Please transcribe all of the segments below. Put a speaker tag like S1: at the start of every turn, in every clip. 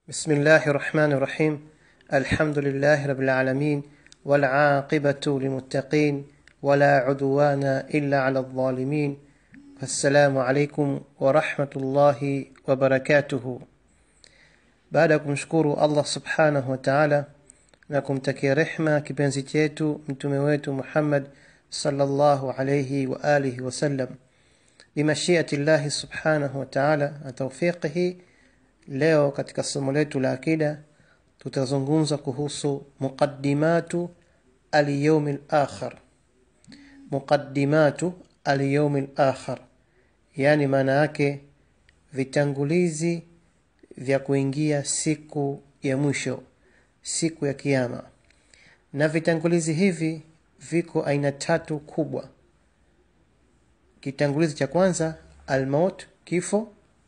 S1: بسم الله الرحمن الرحيم الحمد لله رب العالمين والعاقبة للمتقين ولا عدوان إلا على الظالمين السلام عليكم ورحمة الله وبركاته baada ya kumshukuru allah subhanahu wa taala na kumtakia rehma kipenzi chetu mtume wetu muhammad salllahu alaihi wa alihi wasallam bimashiati llahi subhanahu wa taala na taufiqihi leo katika somo letu la akida tutazungumza kuhusu muqaddimatu alyaumi lakhir muqaddimatu alyaumi lakhir yaani maana yake vitangulizi vya kuingia siku ya mwisho siku ya kiama na vitangulizi hivi viko aina tatu kubwa kitangulizi cha kwanza almaut kifo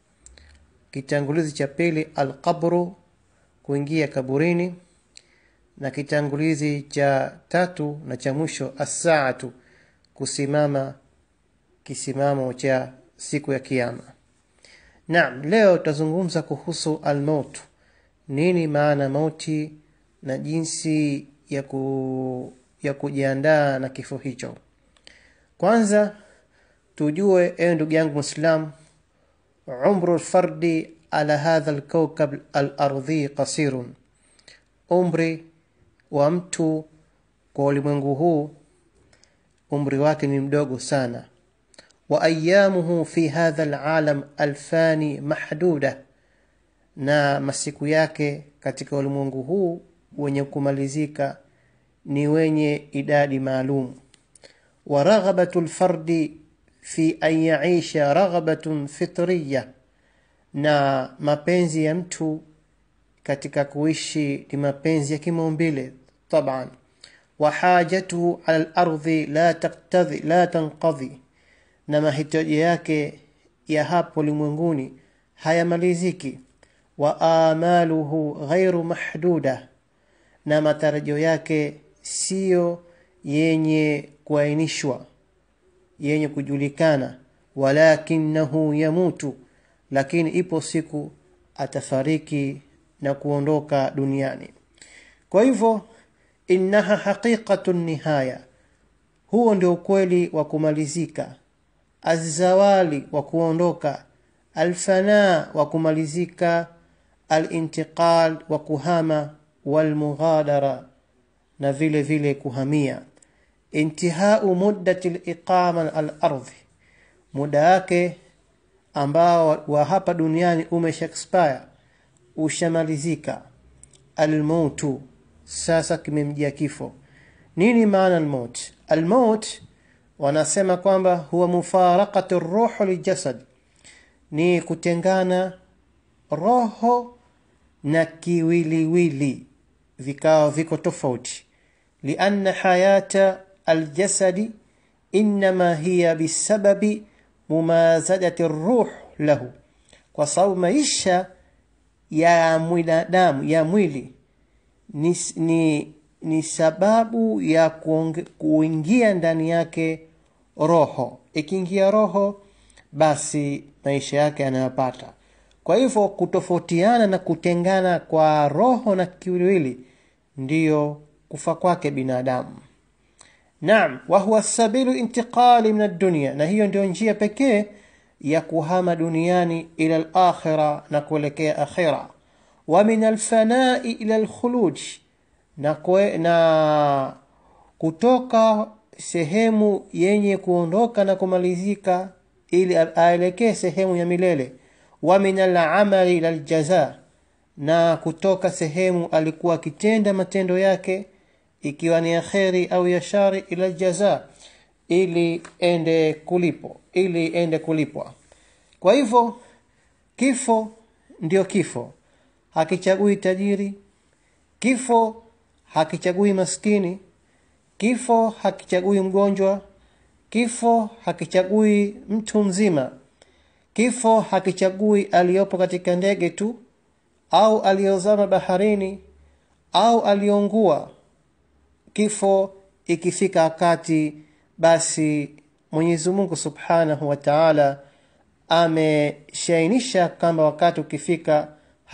S1: kitangulizi cha pili alqabru kuingia kaburini na kitangulizi cha tatu na cha mwisho assaatu kusimama kisimamo cha siku ya kiama naam leo tutazungumza kuhusu almaut nini maana mauti na jinsi ya, ku, ya kujiandaa na kifo hicho kwanza tujue ewe ndugu yangu mwislam umru lfardi ala hadha lkaukab alardhi qasirun umri wa mtu kwa ulimwengu huu umri wake ni mdogo sana wa ayamuhu fi hadha alalam alfani mahduda na masiku yake katika ulimwengu huu wenye kumalizika ni wenye idadi maalum wa raghabatu lfardi fi an yaisha raghabatun fitriya na mapenzi ya mtu katika kuishi ni mapenzi ya kimaumbile taban wa hajatuhu ala lardhi la taktadhi la tanqadhi na mahitaji yake ya hapo ulimwenguni hayamaliziki wa amaluhu ghairu mahduda na matarajio yake siyo yenye kuainishwa yenye kujulikana walakinahu yamutu lakini ipo siku atafariki na kuondoka duniani kwa hivyo innaha haqiqatu nihaya huo ndio ukweli wa kumalizika azawali wa kuondoka alfanaa wa kumalizika alintiqal wa kuhama walmughadara na vile vile kuhamia intihau muddati liqama alardhi muda wake ambao wa hapa duniani umeshakspire ushamalizika almautu sasa kimemjia kifo nini maana almaut almaut wanasema kwamba huwa mufarakatu ruhu liljasad ni kutengana roho na kiwiliwili vikawa viko tofauti lianna hayata aljasadi innama hiya bisababi mumazadati ruh lahu kwa sababu maisha ya mwanadamu ya mwili ni, ni, ni sababu ya kuonge, kuingia ndani yake roho ikiingia roho basi maisha yake yanayopata kwa hivyo kutofautiana na kutengana kwa roho na kiwiliwili ndiyo kufa kwake binadamu naam wahuwa sabilu intiqali min addunia na hiyo ndio njia pekee ya kuhama duniani ila lakhira na kuelekea akhira wa min alfanai ila lkhuluj na, kwe, na kutoka sehemu yenye kuondoka na kumalizika ili aelekee sehemu ya milele wa min alamali ila ljaza na kutoka sehemu alikuwa akitenda matendo yake ikiwa ni ya kheri au ya shari ila jaza ili ende kulipo ili ende kulipwa kwa hivyo kifo ndio kifo hakichagui tajiri kifo hakichagui maskini kifo hakichagui mgonjwa kifo hakichagui mtu mzima kifo hakichagui aliyopo katika ndege tu au aliyozama baharini au aliyoungua kifo ikifika wakati basi mwenyezi mungu subhanahu wa taala ameshainisha kwamba wakati ukifika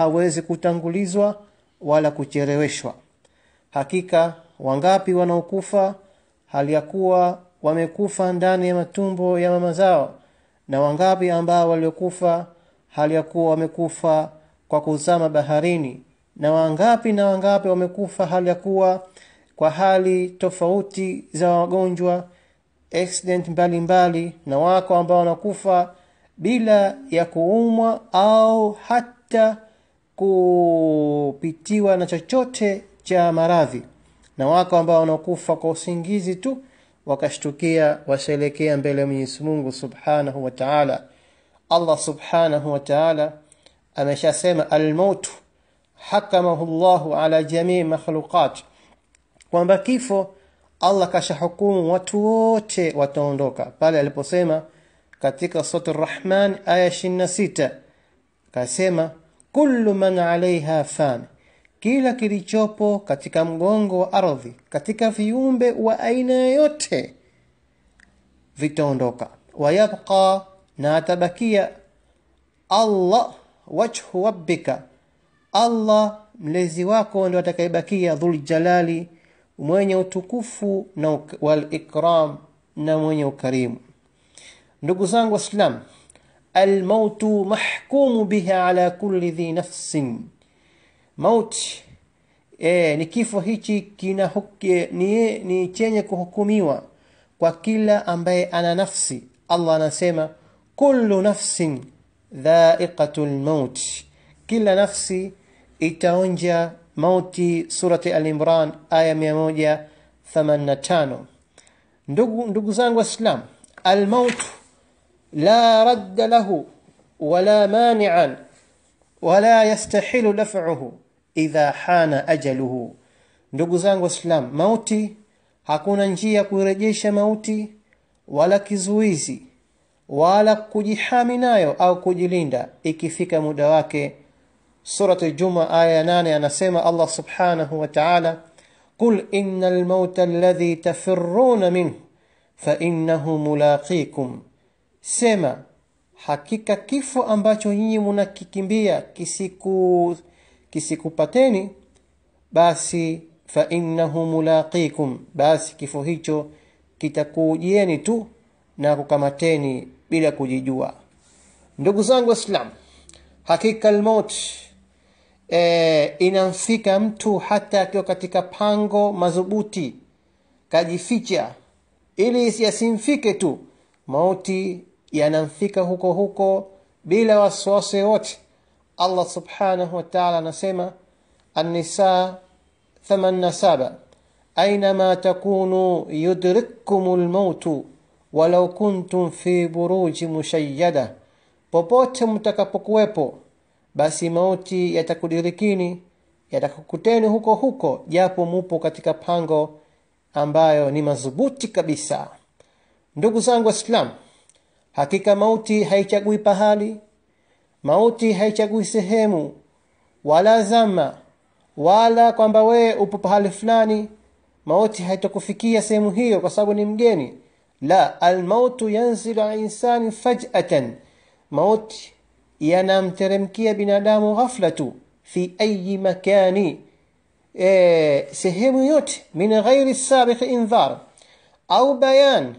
S1: hawezi kutangulizwa wala kucheleweshwa hakika wangapi wanaokufa hali ya kuwa wamekufa ndani ya matumbo ya mama zao na wangapi ambao waliokufa hali ya kuwa wamekufa kwa kuzama baharini na wangapi na wangapi wamekufa hali ya kuwa kwa hali tofauti za wagonjwa accident mbalimbali mbali, na wako ambao wanakufa bila ya kuumwa au hata kupitiwa na chochote cha maradhi na wako ambao wanakufa kwa usingizi tu wakashtukia washaelekea mbele ya Mwenyezi Mungu Subhanahu wa Ta'ala Allah Subhanahu wa Ta'ala ameshasema al-maut hakamahu Allahu ala jamii makhluqat kwamba kifo Allah kashahukumu watu wote wataondoka pale aliposema katika sura Ar-Rahman aya 26 kasema kullu man alaiha fan kila kilichopo katika mgongo wa ardhi katika viumbe wa aina yoyote vitaondoka wayabqa na atabakia Allah wajhu rabbika Allah mlezi wako ndio atakayebakia dhul jalali mwenye utukufu na wal ikram na mwenye ukarimu ndugu zangu waislamu almautu mahkumu biha ala kulli dhi nafsin mauti e, ni kifo hichi kina hukie, ni, ni chenye kuhukumiwa kwa kila ambaye ana nafsi Allah anasema kullu nafsin dha'iqatul maut kila nafsi itaonja mauti surati al-imran aya 185 ndugu ndugu zangu waislamu al-maut la radda lahu wala mani'an wala yastahilu daf'uhu idha hana ajaluhu ndugu zangu waislamu mauti hakuna njia kuirejesha mauti wala kizuizi wala kujihami nayo au kujilinda ikifika muda wake surati al-juma aya 8 anasema Allah subhanahu wa ta'ala qul innal mauta alladhi tafirruna minhu fa innahu mulaqikum sema hakika kifo ambacho nyinyi mnakikimbia kisiku kisikupateni basi fa innahu mulaqikum basi kifo hicho kitakujieni tu na kukamateni bila kujijua ndugu zangu waislam hakika almaut e, inamfika mtu hata akiwa katika pango madhubuti kajificha ili yasimfike tu mauti yanamfika huko huko bila wasiwasi wote Allah subhanahu wa ta'ala anasema an-nisa 87 أينما تكونوا يدرككم الموت ولو كنتم في بروج مشيدة popote mtakapokuwepo basi mauti yatakudirikini yatakukuteni huko huko japo mupo katika pango ambayo ni madhubuti kabisa ndugu zangu waislam hakika mauti haichagui pahali mauti haichagui sehemu wala zama wala kwamba wewe upo pahali fulani mauti haitakufikia sehemu hiyo kwa sababu ni mgeni la almautu yanzilu ala insani faj'atan mauti yanamteremkia binadamu ghafla tu fi ayi makani e, sehemu yote min ghairi sabiq indhar au bayan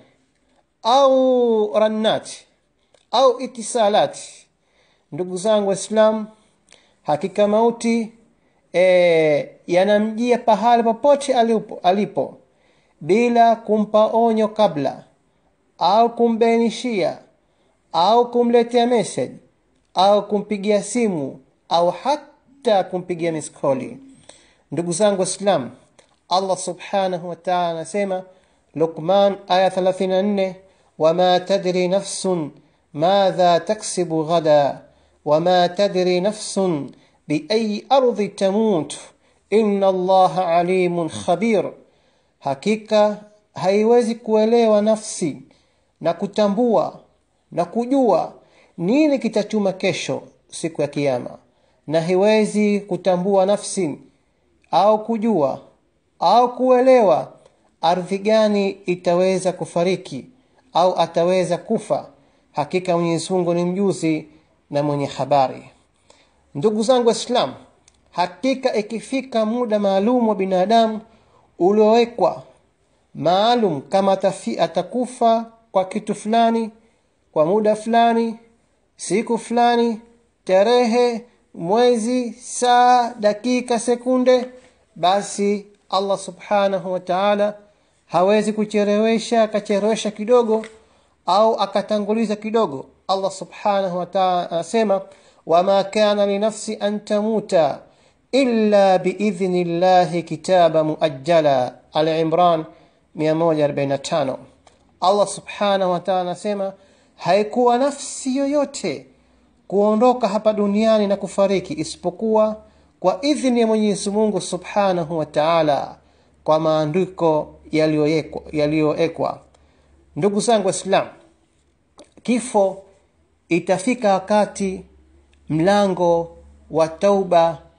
S1: au rannat au itisalat ndugu zangu waislam hakika mauti e, yanamjia pahali popote alipo, alipo bila kumpa onyo kabla au kumbainishia au kumletea message au kumpigia simu au hata kumpigia miskoli ndugu zangu waislam allah subhanahu wa taala anasema luqman aya 34 wama tadri nafsun madha taksibu ghada wama tadri nafsun biayi ardhi tamut inna allaha alimun khabir hakika haiwezi kuelewa nafsi na kutambua na kujua nini kitachuma kesho siku ya kiyama na haiwezi kutambua nafsi au kujua au kuelewa ardhi gani itaweza kufariki au ataweza kufa hakika Mwenyezi Mungu ni mjuzi na mwenye habari ndugu zangu waislamu hakika ikifika muda maalum wa binadamu uliowekwa maalum kama atafi, atakufa kwa kitu fulani kwa muda fulani siku fulani tarehe mwezi saa dakika sekunde basi allah subhanahu wa taala hawezi kucherewesha akachelewesha kidogo au akatanguliza kidogo allah subhanahu wa taala anasema wama kana linafsi an tamuta illa biidhni llahi kitaba muajjala alimran 145 allah subhanahu wa taala anasema haikuwa nafsi yoyote kuondoka hapa duniani na kufariki isipokuwa kwa idhini ya mwenyezi mungu subhanahu wa taala kwa maandiko yaliyowekwa ndugu zangu waislam kifo itafika wakati mlango wa tauba